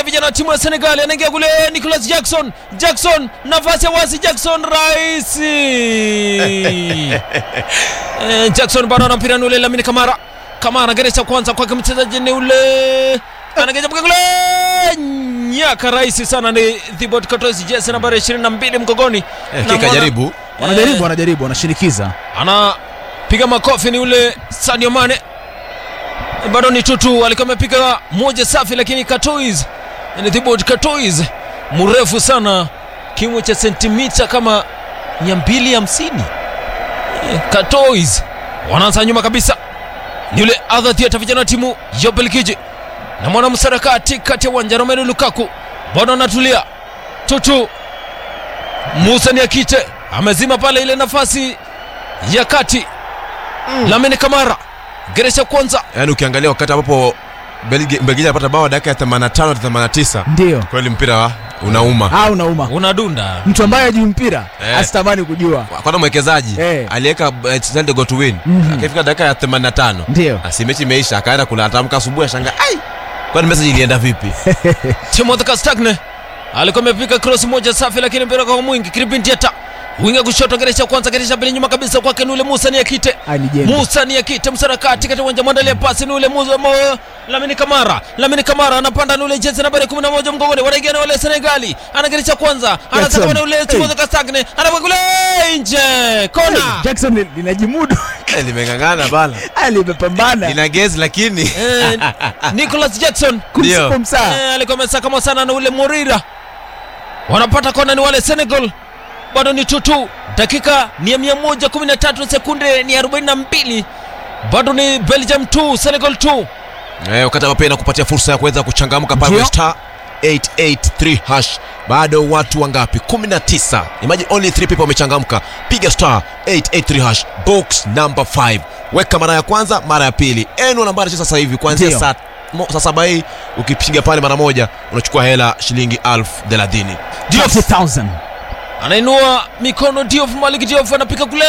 wanaingia vijana wa timu ya Senegal, anaingia kule Nicholas Jackson. Jackson nafasi ya wasi, Jackson Raisi eh, Jackson bado ana mpira ni ule Lamine Kamara. Kamara geresha kwanza kwake mchezaji ni ule anageja mpaka kule nyaka rahisi sana ni Thibaut Courtois jezi nambari 22 mgongoni. Eh, Na kika mwana- jaribu wanajaribu wanajaribu wanashinikiza anapiga makofi ni ule Sadio Mane, bado ni tutu, alikuwa amepiga moja safi, lakini Courtois ni Thibaut Courtois mrefu sana, kimo cha sentimita kama 250. Eh, Courtois wanaanza nyuma kabisa, ni yule Arthur Theatre, vijana wa timu ya Ubelgiji na mwana msarakati kati ya uwanja Romelu Lukaku bado anatulia tutu. Musa Niakite amezima pale ile nafasi ya kati mm. Lamine Kamara geresha kwanza yaani ukiangalia wakati ambapo Belgi- Belgiji anapata bao dakika ya 85 hadi 89 ndio kweli mpira wa- unauma au unauma unadunda mtu ambaye ajui mpira Eh. asitamani kujua kwanza mwekezaji Eh. aliweka eh, send the goal to win Mhm. akifika dakika ya 85 ndio asi mechi imeisha akaenda kula atamka asubuhi ashanga ai kwani message ilienda vipi Timothy Castagne alikuwa amepiga cross moja safi, lakini mpira kwa mwingi. Kripin Diata winga kushoto, geresha kwanza, geresha pili, nyuma kabisa kwake ni ule Musa Niakite. Ah, ni jembe. Musa Niakite msarakati katika uwanja, mwandalia pasi ni ule Musa mo, Lamine Kamara. Lamine Kamara anapanda ni ule jezi nambari 11 mgongoni, wanaingia ni wale Senegali, anageresha kwanza, anataka Jackson. ni ule Hey. Timothy Castagne, anapiga kule nje, kona. Jackson li- linajimudu Eh, limeng'ang'ana bana Ah, limepambana lina gezi lakini Eh, Nicholas Jackson Ndio. kumsaa Eh, alikuwa amesakama sana na ule Morira. Wanapata kona ni wale Senegal, bado ni tutu. Dakika ni ya 113 sekunde ni 42, bado ni Belgium 2 Senegal 2. eh, wakati ambapo inakupatia fursa ya kuweza kuchangamka pale Ndio. kwenye star 883 hash bado watu wangapi 19 imagine only 3 people wamechangamka piga star 883 hash box number 5 weka mara ya kwanza mara ya pili enu nambari cha sasa hivi kuanzia Ndio. saa mo- saa saba hii ukipiga pale mara moja unachukua hela shilingi elfu thelathini 30000 Anainua mikono Diouf, Malik Diouf anapiga kule,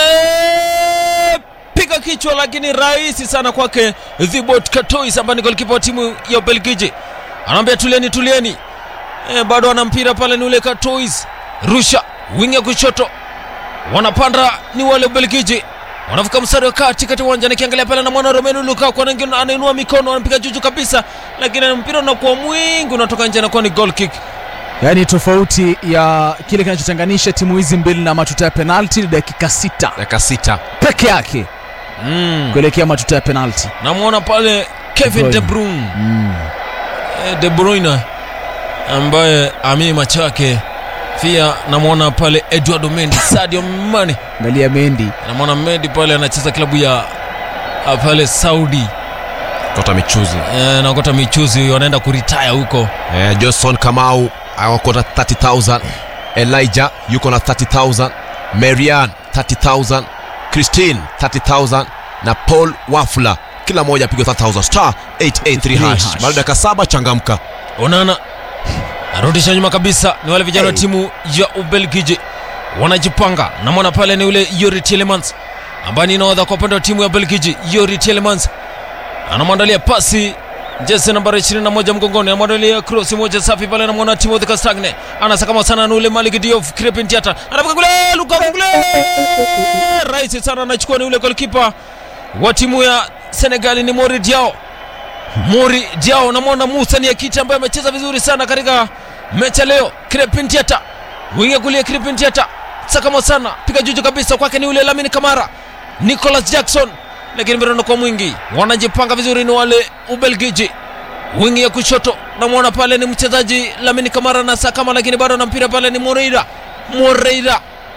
piga kichwa, lakini rahisi sana kwake Thibaut Courtois ambaye ni golikipa wa timu ya Ubelgiji. Anaambia tulieni, tulieni. E, bado ana mpira pale, ni ule Courtois, rusha wingi ya kushoto, wanapanda ni wale Ubelgiji wanavuka mstari wa kati kati uwanja, nikiangalia pale na mwana Romelu Lukaku anaingia- anainua mikono, anapiga juju kabisa, lakini mpira unakuwa mwingi, unatoka nje, anakuwa ni goal kick. yaani tofauti ya kile kinachotenganisha timu hizi mbili na matuta ya penalti ni dakika sita dakika sita peke yake mm. kuelekea matuta ya penalti namwona pale Kevin De De Bruyne. Bruyne mm. Eh, De Bruyne ambaye amii macho yake pia namwona pale Eduardo Mendy Sadio Mane angalia mendi namwona Mendy pale anacheza klabu ya ah, pale Saudi kota michuzi eh, nakota michuzi wanaenda kuritaya huko eh, johnson kamau akota 30000 elijah yuko na 30000 marian 30000 christine 30000 na paul wafula kila moja apigwa 3000 star 883 hash hash. baada dakika saba changamka onana arudisha nyuma kabisa ni wale vijana wa Hey. timu ya ubelgiji wanajipanga namwona pale ni ule yori telemans ambaye ni naodha kwa upande wa timu ya belgiji yori telemans anamwandalia pasi jezi nambari 21 mgongoni anamwandalia cross moja safi pale anamwona timothy castagne anasakama sana na ule malik diof crepin tiata anapiga kule lukaku kule rahisi sana anachukua ni ule golkipa wa timu ya senegali ni mori diao Mori Diao namwona Musa ni Akiti ambaye amecheza vizuri sana katika mechi ya leo. Crepin Diata winga kulia, Crepin Diata sakama sana, piga juju kabisa kwake ni ule Lamine Kamara, Nicholas Jackson, lakini mpira unakuwa mwingi. Wanajipanga vizuri ni wale Ubelgiji. Wingi ya kushoto namwona pale ni mchezaji Lamine Kamara na sakama, lakini bado na mpira pale ni Moreira, Moreira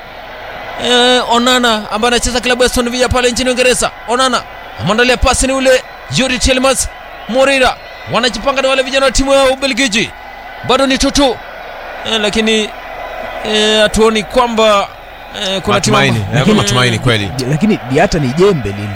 eh, Onana ambaye anacheza klabu ya Aston Villa pale nchini Uingereza. Onana amwandalia pasi ni ule Yuri Tielemans Moreira, wanajipanga na wale vijana wa timu ya Ubelgiji, bado ni tutu eh, lakini eh, hatuoni kwamba eh, kuna timu matumaini amba- eh, kuna matumaini kweli lakini diata ni jembe lile